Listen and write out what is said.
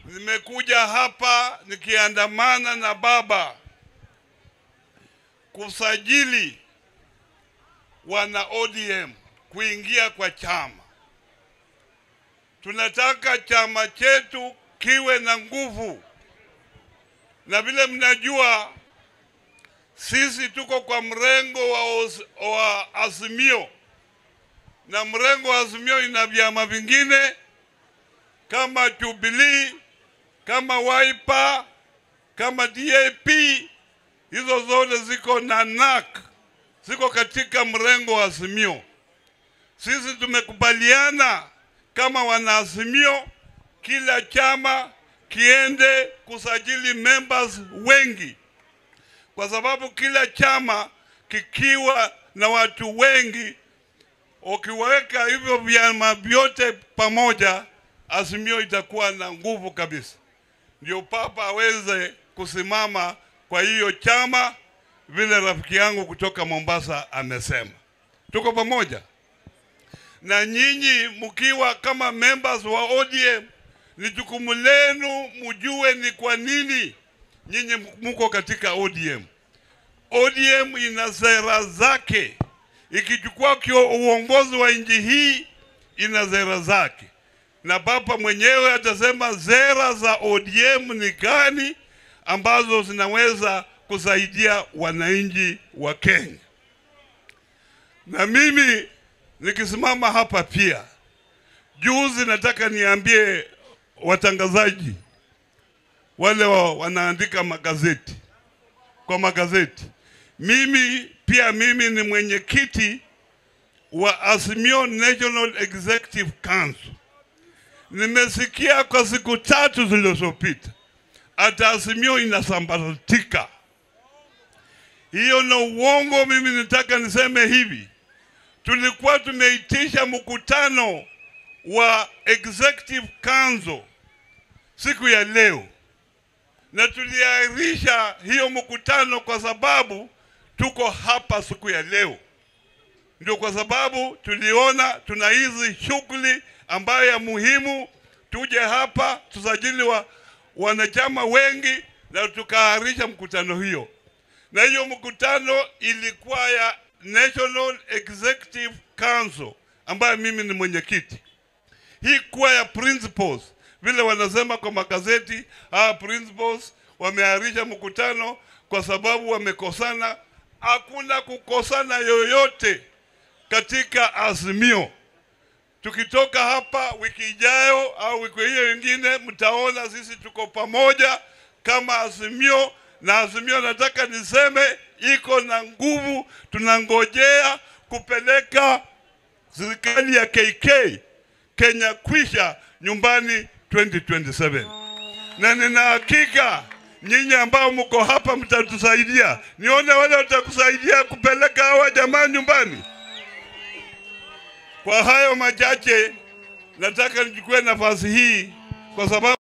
Nimekuja hapa nikiandamana na baba kusajili wana ODM kuingia kwa chama. Tunataka chama chetu kiwe na nguvu, na vile mnajua sisi tuko kwa mrengo wa, os, wa Azimio na mrengo wa Azimio ina vyama vingine kama Jubilee, kama Wiper, kama DAP, hizo zote ziko na NAK, ziko katika mrengo wa Azimio. Sisi tumekubaliana kama wanaazimio, kila chama kiende kusajili members wengi, kwa sababu kila chama kikiwa na watu wengi, ukiweka hivyo vyama vyote pamoja, Azimio itakuwa na nguvu kabisa. Ndio papa aweze kusimama kwa hiyo chama, vile rafiki yangu kutoka Mombasa amesema. Tuko pamoja na nyinyi mkiwa kama members wa ODM, ni jukumu lenu mjue ni kwa nini nyinyi mko katika ODM. ODM ina sera zake, ikichukua uongozi wa nchi hii ina sera zake, na papa mwenyewe atasema sera za ODM ni gani ambazo zinaweza kusaidia wananchi wa Kenya. Na mimi nikisimama hapa pia, juzi nataka niambie watangazaji wale wa, wanaandika magazeti kwa magazeti, mimi pia mimi ni mwenyekiti wa Azimio National Executive Council. Nimesikia kwa siku tatu zilizopita hata Azimio inasambaratika. Hiyo na uongo. Mimi nataka niseme hivi, tulikuwa tumeitisha mkutano wa executive council siku ya leo, na tuliahirisha hiyo mkutano kwa sababu tuko hapa siku ya leo. Ndio kwa sababu tuliona tuna hizi shughuli ambayo ya muhimu, tuje hapa tusajili wa wanachama wengi, na tukaahirisha mkutano hiyo, na hiyo mkutano ilikuwa ya National Executive Council ambayo mimi ni mwenyekiti. Hii kuwa ya principles vile wanasema kwa magazeti, ah, principles wameahirisha mkutano kwa sababu wamekosana. Hakuna kukosana yoyote katika Azimio. Tukitoka hapa wiki ijayo au wiki hiyo ingine, mtaona sisi tuko pamoja kama Azimio, na Azimio nataka niseme iko na nguvu. Tunangojea kupeleka serikali ya KK Kenya kwisha nyumbani 2027 na nina hakika nyinyi ambao mko hapa mtatusaidia. Nione wale watakusaidia kupeleka hawa jamaa nyumbani. Kwa hayo machache, nataka nichukue nafasi hii kwa sababu